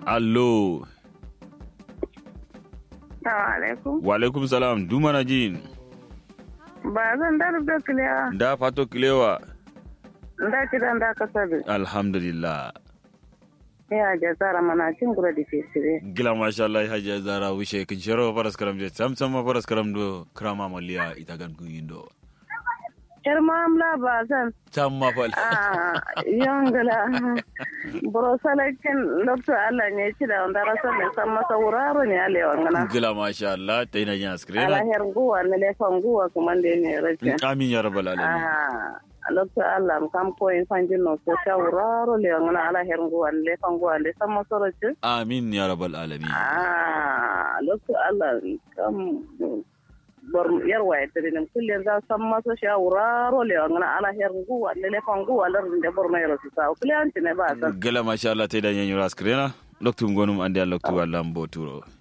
allo Assalamu alaikum. wa alaikum salam dumana jin Ba zan da da kiliya da fato kilewa da kidan da ka sabi. alhamdulillah Ya ja zara mana cin gura da ke sire. gila masha Allah hajiya zara wishe kin shiro faras karam je sam sam ma faras karam do krama maliya ita gan kun yindo Yar mamla ba zan. tam ma fal Ah, yongala. Bro salakin lokto Allah ne ci da wanda rasa ne san masa wuraro ne ale wangana. gila masha Allah ta ina yin Ala askrena her guwa ne le fan guwa kuma da ne rake. amin ya rabbal alamin Ah, lokto Allah kam ko in fanjin no so ta wuraro le wangana ala her guwa ne le fan guwa le san masa rake. amin ya rabbal alamin Ah, lokto Allah kam bor yar waye tirin kulle za san masa shawara role ngana ala her guwa le le fan guwa lar de bor mai rasu sa kulle an ne ba san gila masha Allah ta ina yin askrena loktum gonum ande loktu Allah mboturo